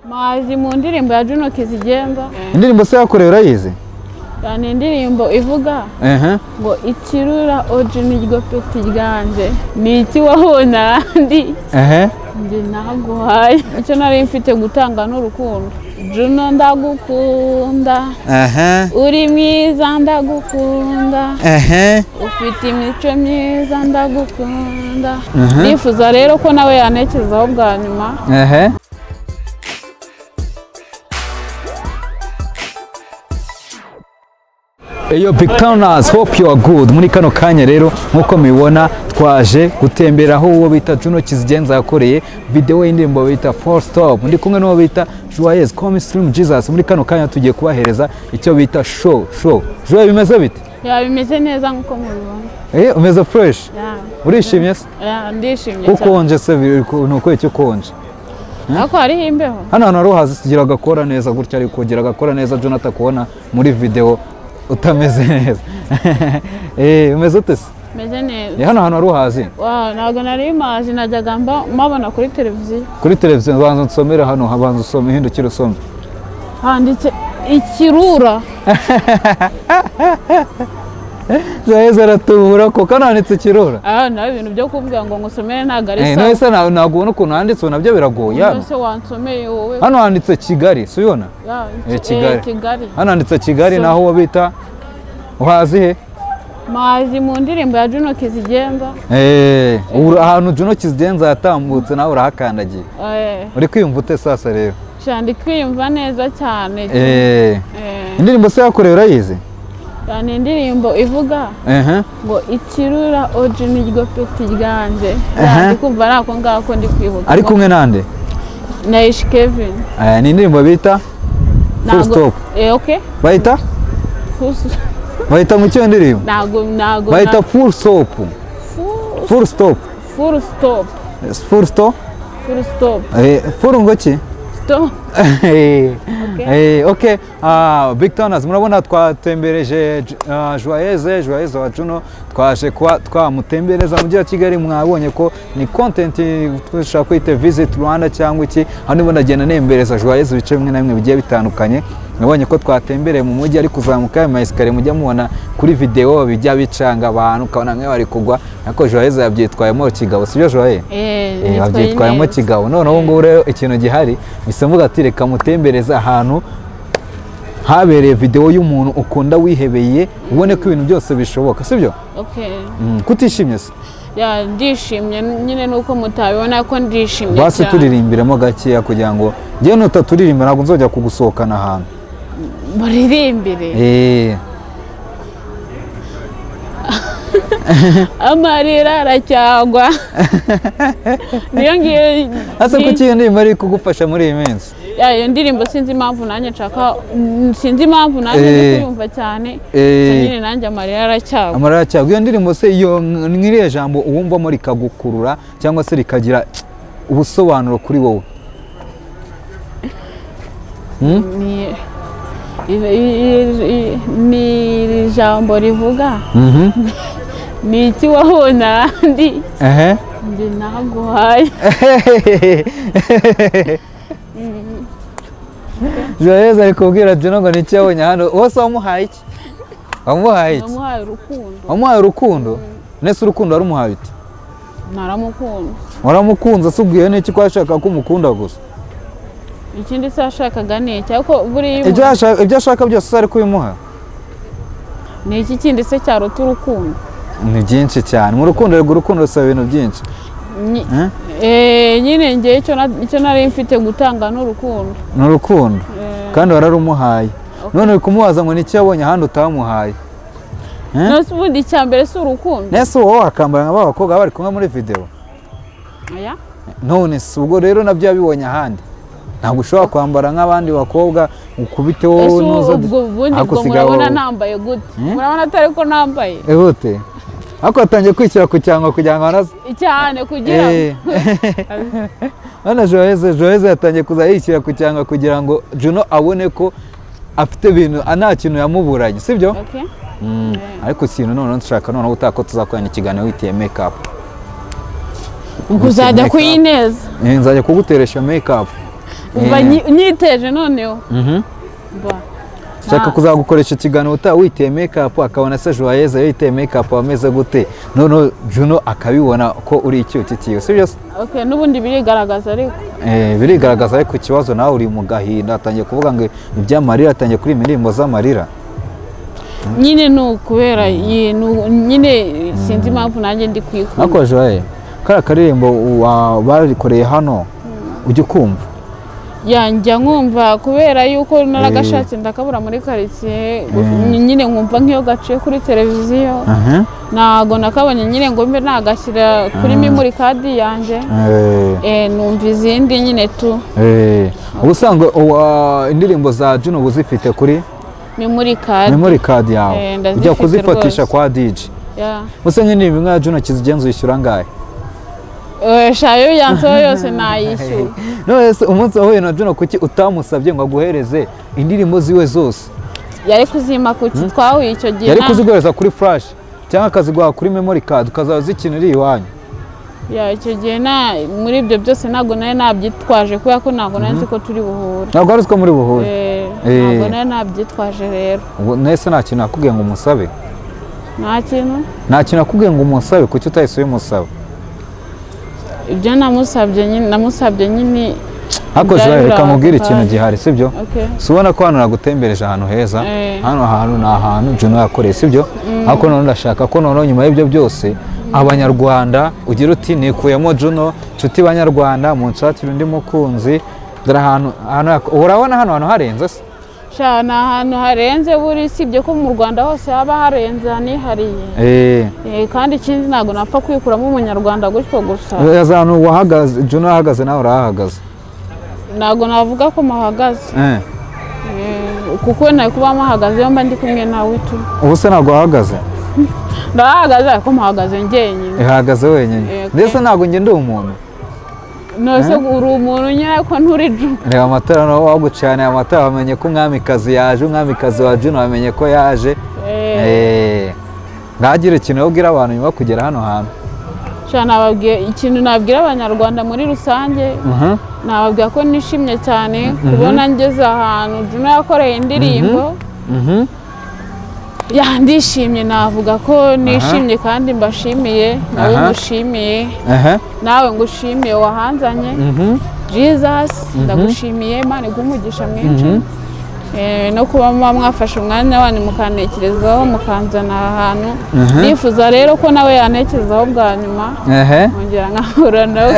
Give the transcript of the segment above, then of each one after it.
mazi mu ndirimbo ya Juno Kizigenda indirimbo se yakorewe urayizi ni indirimbo ivuga ehe ngo ikirura oji niryo peti ryanjye ni iki wahona ndi ehe njye naguhaye icyo nari mfite gutanga n'urukundo Juno ndagukunda ehe uri mwiza ndagukunda ehe ufite imico myiza ndagukunda nifuza rero ko nawe yanekezaho bwa nyuma ehe Eyo Big Towners, hope you are good. Muri kano kanya rero nk'uko mubibona twaje gutembera aho uwo bita Juno Kizigenza yakoreye video y'indirimbo bita Full Stop. Ndi kumwe n'uwo bita Joyeuse Comstream Jesus. Muri kano kanya tugiye kubahereza icyo bita show show. Joyeuse bimeze bite? yaba bimeze neza nk'uko mubibona Eh, umeze fresh. Ya, Urishimye se? ya, ndishimye cyane Ukonje se biri ku- ni ukwezi ukonje. ariko hariho imbeho hano hantu ruhazi tugira agakora neza gutya ariko kugira agakora neza John atakubona muri videwo utameze neza Eh, umeze ute se meze neza Eh, hano hantu ruhazi Wa, ntabwo nari mazi najyaga mba- mpabona kuri televiziyo kuri televiziyo banza nsomere hano habanza usome hindukira usome handitse ikirura zaheze aratubura kuko hano handitse kirura aha nawe ibintu byo kuvuga ngo ngusomere ntabwo ari Eh, sawa none se na- ntabwo ubona ukuntu handitse ubu nabyo biragoye hano wese wansomeye wowe hano handitse kigali si ubibona Ya, Eh, iki- Kigali. eh, kigali hano handitse kigali So- naho uwo bita uhazi he mazi mu ndirimbo ya Juno Kizigenda Eh, ubu ahantu juno kizigenza yatambutse nawe urahakandagiye eh, uri kwiyumva ute sasa rero shandi kwiyumva neza cyane Eh, Eh, indirimbo se yakorewe urayizi ni indirimbo ivuga ehe ngo ikirura oji niryo peti ryanjye Aha. ndi kumva ari ako ngako ndi kwibuka ari kumwe nande na ishi kevin Eh, ni indirimbo bita full Ntago- stop eh, okay. bayita Full stop. bayita mu cyo indirimbo ntago ntago bayita na- full stop Full- full stop full stop Yes, full stop full stop Eh, full ngo ki stop Eh, eh, ok Ah, big towners murabona twatembereje ah, joyeze joyeze wa juno twaje kuba twamutembereza mu mujyi wa kigali mwabonye ko ni content dushobora kwita visit rwanda cyangwa iki aho ndimo ndagenda nembereza joyeze ibice bimwe na bimwe bigiye bitandukanye nabonye ko twatembereye mu mujyi ari kuzamuka ayo mayesikariye mujya mubona kuri videwo bijya bicanga abantu ukabona nk'iyo bari kugwa ariko joyeze yabyitwayemo kigabo sibyo joyeze Eh, babyitwayemo kigabo none ubu ngubu rero ikintu gihari bisa mvuga ati reka mutembereze ahantu habereye videwo y'umuntu ukunda wihebeye ubone ko ibintu byose bishoboka sibyo Mm, kutishimye se ya ndishimye nyine nuko mutabibona ko ndishimye basi cyane. turirimbiremo gakeya kugira ngo njyewe nutaturirimba ntabwo nzajya kugusohokana ahantu muririmbire Eh, amarira aracyagwa niyo ngiyo ese kuki iyo ndirimbo ari kugufasha muri iyi minsi ya iyo ndirimbo sinzi impamvu nanjye nshaka mm, sinzi impamvu nanjye Eh. ndi kuyumva cyane gusa Eh. nyine nanjye amarira aracyagwa amarira cyangwa iyo ndirimbo se iyo nk'iriya jambo uwumvamo rikagukurura cyangwa se rikagira ubusobanuro kuri wowe ni i- i- i- ni iri jambo rivuga Mhm. ni iki wahona ndi ehe njye naguhaye joyeze ari kubwira juno ngo niki yabonye hano wose wamuhaye iki wamuhaye iki namuhaye urukundo wamuhaye urukundo nese urukundo warumuhaye uti naramukunda waramukunze asubwiye n'iki ko yashakaga ko umukunda gusa ikindi se yashakaga ni iki ariko buriya ibyo umuntu- yashaka- ibyo ashaka byose uzi ari kubimuha ni iki kindi se cyaruta urukundo ni byinshi cyane mu rukundo rego urukundo rusaba ibintu byinshi Nyi- Eh? Eh, nyine ngewe icyo na- icyo nari mfite gutanga ni urukundo ni urukundo Eh, kandi wararumuhaye none uri kumubaza ngo niki yabonye ahandi utamuhaye Eh? nose ubundi icya mbere si urukundo nese wowe wakambara nka ba bakobwa baba bari kumwe muri videwo Oya. none si ubwo rero nabyo yabibonye ahandi ntabwo ushobora kwambara nk'abandi bakobwa ukubite wowe Ese nuza ubwo ubundi ariko ubwo usigaye murabona wowe. nambaye gute murabona atari ko nambaye ihute ariko watangiye kwishyira ku cyangwa kugira ngo hanaze cyane kugira ngo Eh. none joyeze joyeze yatangiye kuza yishyira ku cyangwa kugira ngo juno abone ko afite ibintu nta kintu yamuburanye sibyo Okay. Mm, ariko ikintu noneho nshaka noneho utaha ko tuzakorana ikiganiro witiye mekapu Ngo uzajya make up. kuyineza nzajya kuguteresha mekapu umva Eh. nyi- nyiteje noneho Mhm. umva ushaka Nta- kuzagukoresha ikiganiro utaba witeye mekapu akabona se joyeze yiteye mekapu ameze gute noneho juno akabibona ko uri icyukikiye si byo se okay, n'ubundi birigaragaza ariko Eh, birigaragaza ariko ikibazo nawe uri mu gahinda atangiye kuvuga ngo iby'amarira atangiye kuri imirimbo z'amarira nyine ni ukubera iyi- ni u- nyine sinzi impamvu nanjye ndi kwikunda ariko joye kariya karirimbo wa- barikoreye hano ujya ukumva yanjya nkumva kubera yuko naragashatse ndakabura muri karitsiye nyine nkumva nk'iyo gaciye kuri televiziyo Aha. ntago nakabonye nyine ngo mbe nagashyira kuri memori kadi yanjye Eh. Eh, numva izindi nyine tu Eh, ubusanzwe uwa- indirimbo za Juno uba uzifite kuri memori kadi memory card yawe Eh, ndazifite ujya kuzifatisha rwose. kwa DJ Ya. Use nk'indirimbo nka Juno kizigenza uyishyura angahe Eh, shayo yanseho yose nayishyura none se umunsi wahuye na Juno kuki utamusabye ngo aguhereze indirimbo ziwe zose yari kuzima kuki twahuye icyo gihe yari nta- kuziguhereza kuri flash cyangwa akaziguha kuri memory card ukazaba zikina iri iwanyu Ya, icyo gihe na muri ibyo byose ntabwo nari nabyitwaje kubera ko ntabwo nari nzi ko turi buhure ntabwo ari utwo muri buhure Eh, Eh. ntabwo nari nabyitwaje rero ubu nese nta kintu nakubwiye ngo umusabe nta kintu nta kintu nakubwiye ngo umusabe kuki utahise ubimusaba ibyo namusabye nyine namusabye nyine ariko Byari Joel, reka birababaje mubwire ikintu cyane. gihari sibyo okay. si ubona ko hano nagutembereje ahantu heza Eh. hano hantu ni ahantu Juno yakoreye sibyo ariko noneho ndashaka ko noneho nyuma y'ibyo byose abanyarwanda ugira uti nikuyemo Juno nshuti banyarwanda munshakire undi mukunzi dore ahantu ahantu hak- urabona hano hantu harenze se sha ni ahantu harenze buri sibye ko mu rwanda hose haba harenze hanihariye Eh, Eh, kandi ikindi ntabwo napfa kwikuramo umunyarwanda gutyo gusa heza ahantu wahagaze Juno ahagaze nawe urahahagaze ntabwo navuga ko muhagaze Eh, Eh, kuko we ntari kuba muhagaze mba ndi kumwe nawe tu ubu se ntabwo wahagaze ndahagaze ariko muhagaze njyenyine ihagaze wenyine Eh, okay. ndetse ntabwo njye ndi umuntu nose uri umuntu nyine ariko nturi ju reba amatara nawe wagucaniye amatara wamenye ko umwamikazi yaje umwamikazi wa Juno wamenye ko yaje Eh, Eh, ntagire ikintu ubwira abantu nyuma yo kugera hano hantu sha nababwiye ikintu nabwira abanyarwanda muri rusange Mhm. nababwira ko nishimye cyane kubona ngeze ahantu Juno yakoreye indirimbo Mhm. ya ndishimye navuga ko nishimye kandi mbashimiye nawe Aha. ngushimiye Aha. nawe ngushimiye wahanzanye Mhm. jesus ndagushimiye imana iguhe umugisha mwinshi Eh, no kuba muba mwafashe umwanya wanyu mukanekerezaho mukanzana aha hantu nifuza rero ko nawe yanekerezaho bwa nyuma Ehe. nkongera nkahura nawe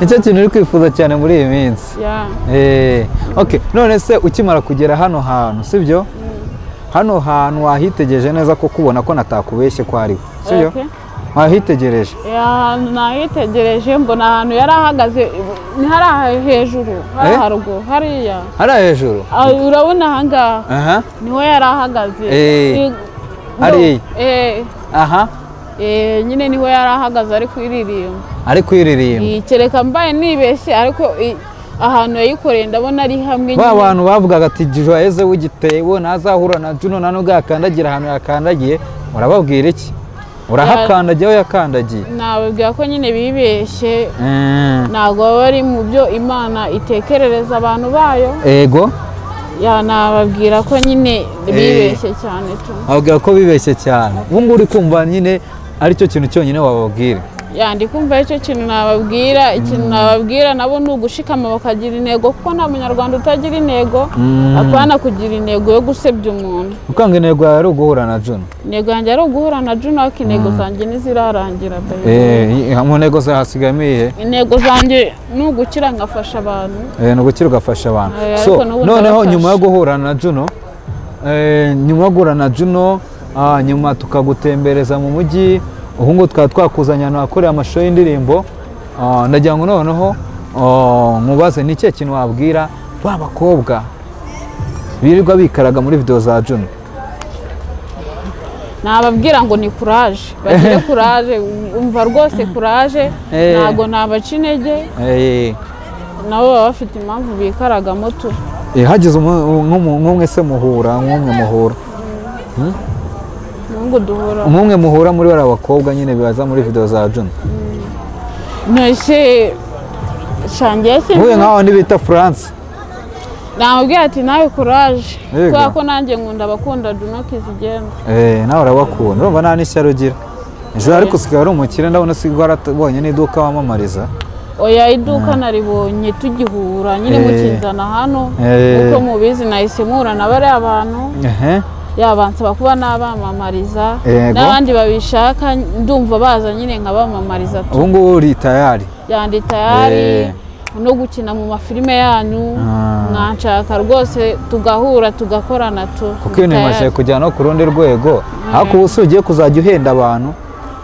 nicyo kintu uri kwifuza cyane muri iyi minsi Yeah. Eh, okay none se ukimara kugera hano hantu sibyo hano hantu wahitegereje neza ko kubona ko natakubeshye ko ariho sibyo Okay. wahitegereje ahantu nahitegereje mbona ahantu yari ahagaze ni hariya hejuru Eh? hariya haruguru hariya hariya hejuru Ah, urabona ahangaha aha niho yari ahagaze Eh, I- no, hariya. eh, aha eh, nyine niho yari ahagaze ari kuririmba ari kwiririmba Eh, kereka mbaye nibeshye ariko eh, ahantu yayikoreye ndabona ari hamwe ba nyine. bantu bavugaga ati joyeze w'igitebo ntazahura na juno nta nubwo yakandagira ahantu yakandagiye urababwira iki urahakandagiye aho yakandagiye nababwira ko nyine bibeshye Mm, ntabwo baba bari mu byo imana itekerereza abantu bayo ego ya nababwira ko nyine bibeshye cyane tu babwira ko bibeshye cyane ubu ngubu uri kumva nyine aricyo kintu cyonyine wababwira ya ndi kumva icyo kintu nababwira ikintu nababwira nabo ni ugushikama bakagira intego kuko nta munyarwanda utagira intego apana kugira intego yo gusebya umuntu ukanga intego yawe ari uguhura na juno intego yanjye ari uguhura na Juno ariko intego zanjye ntizirarangira baby. Eh, mu ntego zawe hasigayemo iyihe intego zanjye ni ugukira ngafasha abantu Eh, ni ugukira ugafasha abantu Eh, ariko so n'ubu noneho ndabafasha. nyuma yo guhura na juno eh, nyuma yo guhura na juno ah, nyuma tukagutembereza mu mujyi ubu ngubu tukaba twakuzanye ahantu hakorera amashusho y'indirimbo Ah, ndagira ngo noneho ah, mubaze ni ikihe kintu wabwira ba bakobwa birirwa bikaraga muri video za juno nababwira ngo ni kuraje bagire kuraje umva rwose kuraje Eh. ntabwo nabaca intege Eh, nabo baba bafite impamvu bikaragamo tu eh, hagize umu- nk'umu- nk'umwe se muhura nk'umwe muhura nubwo duhura umwe muhura muri bariya bakobwa nyine baza muri video za juno ntose shangiye nk'uyu sinzi nk'aho bita furanse namubwira ati nawe kuraje Yego. kubera ko nanjye nkunda abakunda junoke zigenda Eh, nawe urabakunda urumva nta n'ishyari ugira ejo ariko usigaye ari umukire ndabona usigaye warabonye n'iduka wamamariza oya iduka naribonye tugihura nyine Eh. mukinzana hano Eh. uko mubizi nahise muhura na bariya abantu ehe yabansaba kuba nabamamariza Yego. n'abandi babishaka ndumva baza nyine nkabamamariza tu ubu ngubu uri tayari yandi tayari Eh. no gukina mu mafilime yanyu Ah. mwanshaka rwose tugahura tugakorana tu kuko ibintu bimaze kujyana no ku rundi rwego ariko ubu si ugiye kuzajya uhenda abantu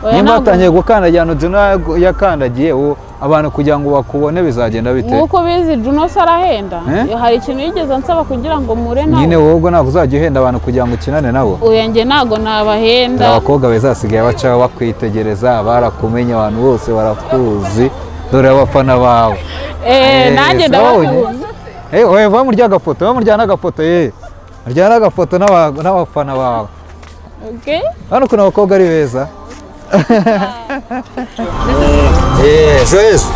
Oya, nimba ntabwo- watangiye gukandagira ahantu Juno yagu- yakandagiye ubu abantu kugira ngo bakubone bizagenda bite nk'uko ubizi Juno se arahenda Eh? hari ikintu yigeze ansaba kugira ngo mpure nyine nawe wowe ubwo ntabwo uzajya uhenda abantu kugira ngo ukinane nabo uya njye ntago nabahenda abakobwa bezasigaye baca bakwitegereza barakumenya abantu bose barakuzi dore abafana bawe Eh, nanjye ndabakunda ndabona bamurya agafoto bamuryana agafoto ye muryana agafoto n'aba- n'abafana bawe Okay? hano ukuntu abakobwa ari beza Eh, joyeuse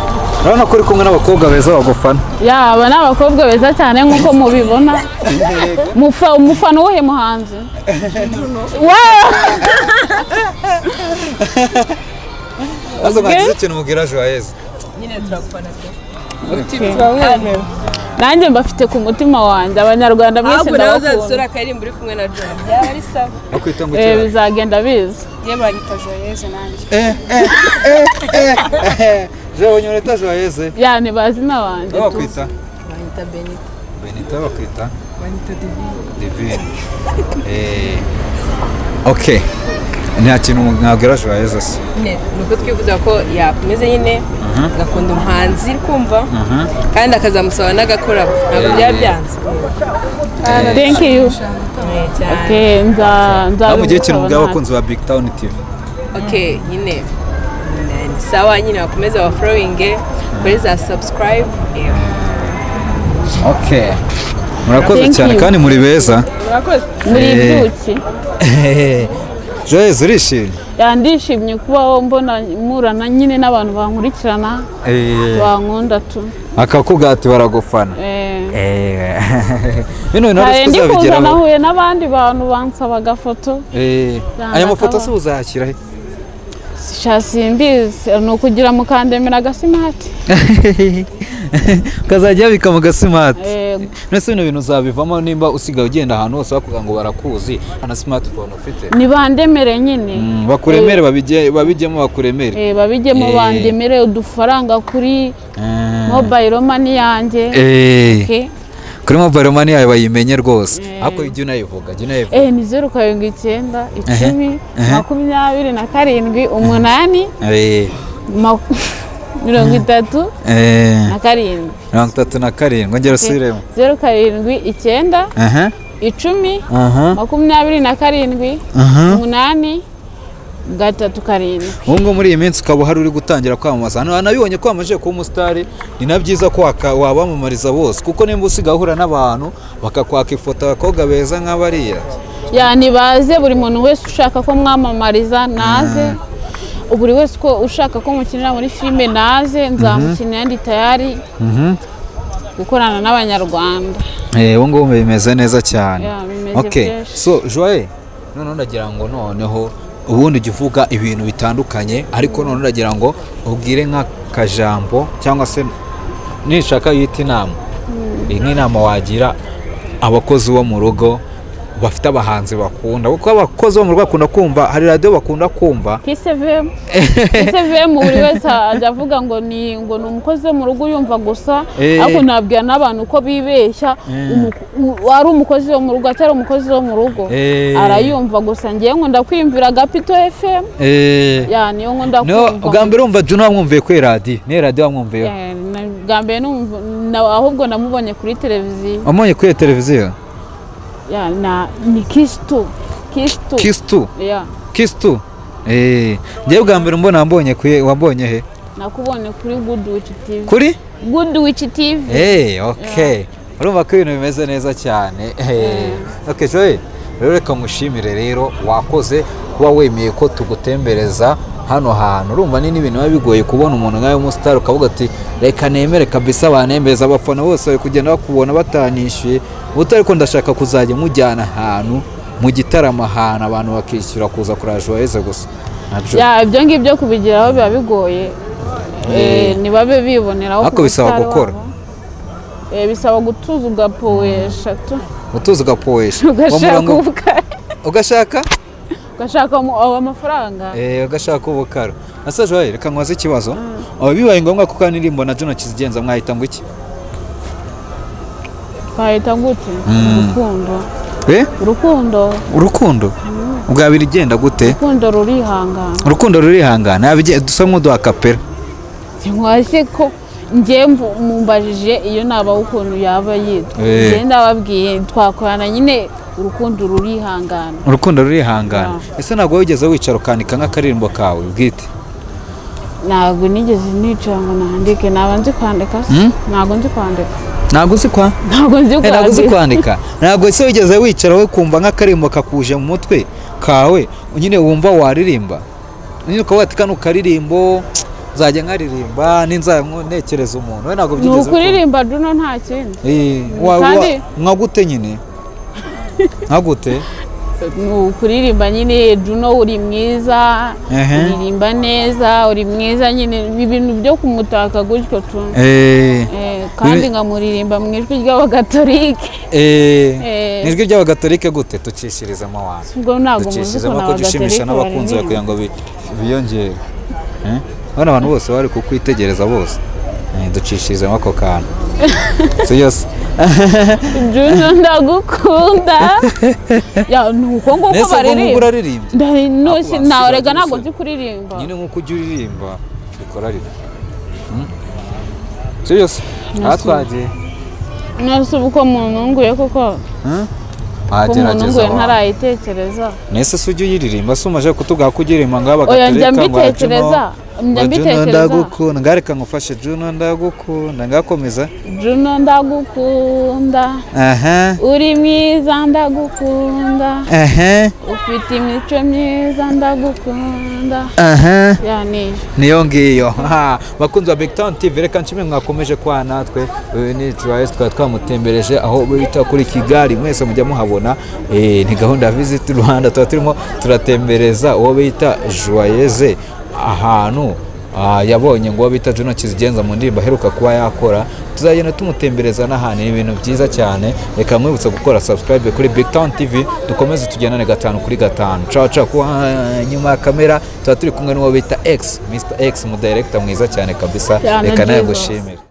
urabona ko uri kumwe n'abakobwa beza bagufana ya aba ni abakobwa beza cyane nk'uko mubibona Mufa- umufana uwuhe muhanzi Wow! maze mwagize ikintu mubwira joyeuse nanjye mbafite ku mutima wanjye abanyarwanda mwese ahubwo nawe uzazisura ndabakunda akaririmba uri kumwe na jona byaba ari sawa bakwita ngo Eh, bizagenda biza yewe banyita joyeze nanjye jewe nyoreta joyeuse yani bazi n'abandi aho tu. bakwita banyita benita benita bakwita banyita divine divine Eh, ok nta kintu mwabwira joyeuse se ni uko twifuza ko yakomeza nyine agakunda umuhanzi uri kumva kandi akazamusaba n'agakorabo ntabwo byaba byanze thank you Eh, cyane okay nza nza nawe mugihe ikintu mubwira abakunzi ba big town tv ok nyine ni sawa nyine bakomeza baforowinge kuri za subscribe ok murakoze Thank cyane you. kandi muri beza murakoze muri Eh. ibyuki joyeuse urishimye yandishimye kuba mbona murana nyine n'abantu bankurikirana Eh, bankunda tu akakubwira ati baragufana Eh. Eh, bino bintu Hari hari ndi kuza tuzabigeraho nahuye n'abandi bantu bansaba agafoto Eh, aya mafoto se uzayashyira he sha simbizi ni ukugira mukandemera agasimati ukazajya yabika mu gasimati Eh, mbese bino bintu uzabivamo nimba usigaye ugenda ahantu hose bakubwira ngo barakuzi nta na simatifone ufite nibandemere nyine Mm, bakuremere babijye- babijyemo bakuremere Eh, babijyemo Eh. bandemere udufaranga kuri Mm. mobayiro mani yanjye Eh, Okay. kuri mobile money yawe bayimenye rwose ariko jya unayivuga jya unayivuga Eh, ni zeru karindwi icyenda icumi makumyabiri na karindwi umunani Eh, ma- mirongo itatu eh, na karindwi mirongo itatu na karindwi ongera usubiremo zeru karindwi icyenda aha icumi aha makumyabiri na karindwi umunani gatatu karindwi ubu ngubu muri iyi minsi ukaba uhari uri gutangira kwamamaza hano hanabibonye ko wamaze kuba umusitari ni na byiza ko waka- wabamamariza bose kuko nimba usigaye uhura n'abantu bakakwaka ifoto abakobwa beza nk'abariya yani baze buri muntu wese ushaka ko mwamamariza naze buri wese uko ushaka ko mukinira muri filime naze nzamukinira ndi tayari gukorana n'abanyarwanda Eh, ubu ngubu bimeze neza cyane Yeah, bimeze okay fresh. so joye noneho ndagira ngo noneho ubundi ujya uvuga ibintu bitandukanye ariko noneho ndagira ngo ubwire nk'akajambo cyangwa se nishaka yita inama iyi nk'inama wagira abakozi bo mu rugo bafite abahanzi bakunda kuko abakozi bo mu rugo bakunda kumva hari radiyo bakunda kumva kisevemu kisevemu buri wese ajya avuga ngo ni ngo ni umukozi wo mu rugo uyumva gusa Eh. ariko nabwira n'abantu ko bibeshya umu- u- wari umukozi wo mu rugo atari umukozi wo mu rugo Eh. arayumva gusa ngewe nkunda kwiyumvira agapito efemu Eh, niyo nkunda niho bwa kumva mbere wumva Juno wamwumviye kuri radiyo ni radiyo wamwumviyeho Eh, na- bwa mbere numva- na- ahubwo namubonye kuri televiziyo wamubonye kuri iyo televiziyo Ya, na- ni kisitu kisitu kisi tu Ya, kisi tu eee njyewe bwa mbere mbona wambonye kuye wambonye he nakubonye kuri guduwici tivi kuri guduwici tivi eee oke urumva ko ibintu bimeze neza cyane eee oke joye rero reka mushimire rero wakoze kuba wemeye ko tugutembereza hano hantu urumva ni n'ibintu biba bigoye kubona umuntu nkawe w'umusitari ukavuga ati reka nemere kabisa banembereza abafana bose bari kugenda bakubona batanishyuye ubuto ariko ndashaka kuzajya mujyana ahantu mu gitaramo ahantu abantu bakishyura kuza kureba juwayeze gusa Nabyo. Ya, ibyo ngibyo kubigeraho biba bigoye Eh, ntibabe biboneraho Ariko ku bisaba musitari gukora. wabo. Eh, bisaba gutuza ugapowe eshatu utuzi ugapoesha ugashaka Wamurango- ubukara ugashaka ugashaka mu- abo amafaranga Eh, ugashaka ubukara asa joye reka nkubaze ikibazo Aba bibaye ngombwa ko kandi na jono kizigenza mwahita ngo iki twahita gute urukundo Eh? urukundo urukundo bwabira igenda gute urukundo rurihangana urukundo rurihangana ntabige dusa nk'uduha kapera ntiwashye ko njye mvu- mumbajije iyo nabaho ukuntu yaba yitwa Eh. njye ndababwiye twakorana nyine urukundo rurihangana urukundo rurihangana ese ntabwo wigeze wicara ukanika nk'akaririmbo kawe bwite ntabwo nigeze nicara ngo nandike naba nzi kwandika se ntabwo nzi kwandika ntabwo uzi kwa ntabwo nzi Eh, ntabwo uzi kwandika kwandika ntabwo ese wigeze wicara we kumva nk'akaririmbo kakuje mu mutwe kawe nyine wumva waririmba nyine ukavuga ati kano karirimbo nzajya nkaririmba ninzajya nko- ntekereza umuntu we ntabwo ni byigeze ukuririmba duno nta kindi Kandi- ukunda nka gute nyine nka gute ni ukuririmba nyine duno uri mwiza Ehe. uririmba neza uri mwiza nyine ni ibintu byo kumutaka gutyo tu Eh, Eh, kandi nkamuririmba mu ijwi ry'abagatolike eh, Eh. ni ijwi ry'abagatolika gute tucishirizamo abantu ubwo ntabwo muzi dukikije ukuntu ko abagatolike gishimisha n'abakunzi bawe kugira baririmba ngo bi- biyongere Eh? bano abantu bose bari kukwitegereza bose Eh, ducishirizemo ako kantu si byose duno ndagukunda Ya, ni uko nguko mbese ngo nk'ubwo baririmba uraririmbye Nda- Ako no- basigaye ntarega ntabwo gusa. nzi kuririmba nyine nk'uko ujya uririmba bikora rito si byose aha twagiye nose uba uko muntunguye koko Hmm? ko wagerageza muntunguye wawe. ntarayitekereza nese se ujya uyiririmba se umaze kutubwira ko ujyirimba ngo Oya, njya abagatereka mbitekereza. Njya mbitekereza. ndagukunda ngareka ngufashe juno ndagukunda ngakomeza juno ndagukunda aha uri mwiza ndagukunda aha ufite imico myiza ndagukunda aha yani niyo ngiyo Ha, bakunzi ba Big Town TV reka nshimwe mwakomeje kwa natwe uyu ni Travis twari twamutembereje aho bita kuri Kigali mwese mujya muhabona Eh, ni gahunda ya Visit Rwanda tuba turimo turatembereza uwo bita Joyeze ahantu ah, yabonye ngo uwo bita Juno Kizigenza mu ndirimbo aheruka kuba yakora tuzagenda tumutembereza n'ahantu ni ibintu byiza cyane reka mwibutse gukora subscribe kuri Big Town TV dukomeze tugendane gatanu kuri gatanu caca ku nyuma ya kamera tuba turi kumwe n'uwo bita X Mr X umudirector mwiza cyane kabisa Cyane reka nawe byiza. gushimira